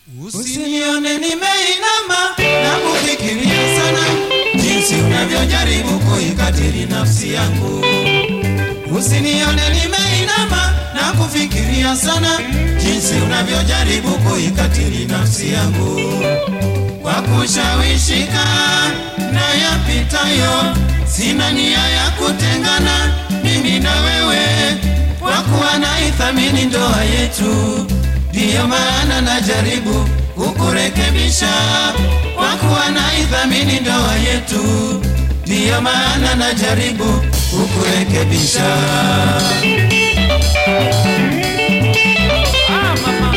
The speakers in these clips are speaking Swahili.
Usinione nimeinama na kufikiria sana jinsi unavyojaribu kuikatili nafsi yangu. Usinione nimeinama na kufikiria sana jinsi unavyojaribu kuikatili nafsi yangu kwa kushawishika na yapitayo. Sina nia ya kutengana mimi na wewe, kwa kuwa naithamini ndoa yetu, ndiyo maana najaribu kukurekebisha. Kwa kuwa naithamini ndoa yetu, ndiyo maana najaribu kukurekebisha. Ah, mama.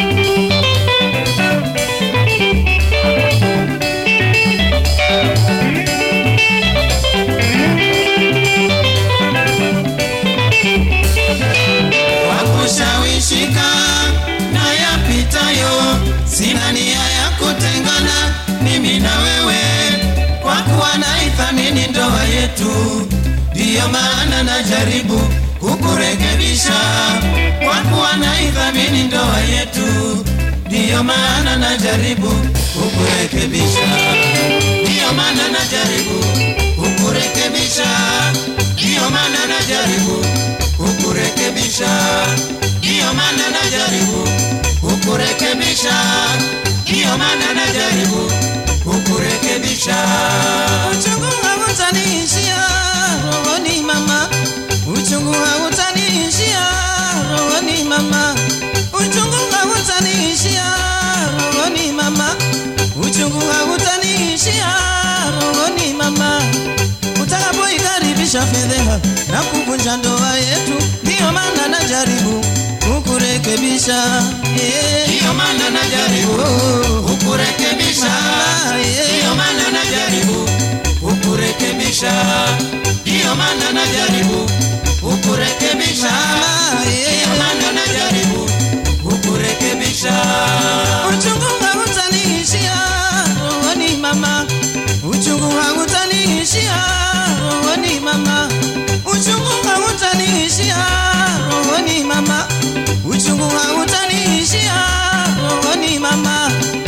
kwa kushawishika na yapitayo, sina nia ya kutengana mimi na wewe, kwa kuwa naithamini ndoa yetu, ndiyo maana najaribu kukurekebisha. Kwa kuwa naithamini ndoa yetu, ndiyo maana najaribu kukurekebisha, ndiyo maana najaribu kukurekebisha, ndiyo maana najaribu kukurekebisha, ndiyo maana najaribu kukurekebisha, ndiyo maana najaribu kukurekebisha. Uchungu hautaniishia rohoni mama, uchungu hautaniishia rohoni mama, uchungu hautaniishia rohoni mama, uchungu hautaniishia rohoni mama. Utakapoikaribisha fedheha na kuvunja ndoa yetu, ndiyo maana najaribu kukurekebisha yeah. Ndiyo maana najaribu kukurekebisha, Mama, yeah. ndiyo maana najaribu kukurekebisha, ndiyo maana najaribu kukurekebisha, Mama, yeah. ndiyo maana najaribu kukurekebisha. Uchungu hautaniishia rohoni mama, uchungu hautaniishia rohoni mama, uchungu hautaniishia rohoni mama, uchungu hautaniishia rohoni mama.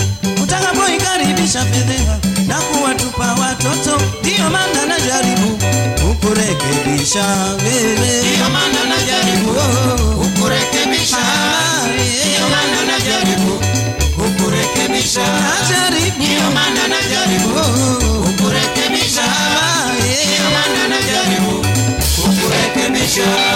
Utakapoikaribisha fedheha na kuwatupa watoto, ndiyo maana najaribu kukurekebisha wewe. Ndiyo maana najaribu kukurekebisha, ndiyo maana najaribu kukurekebisha, Najaribu ndiyo maana najaribu kukurekebisha, ndiyo maana najaribu kukurekebisha.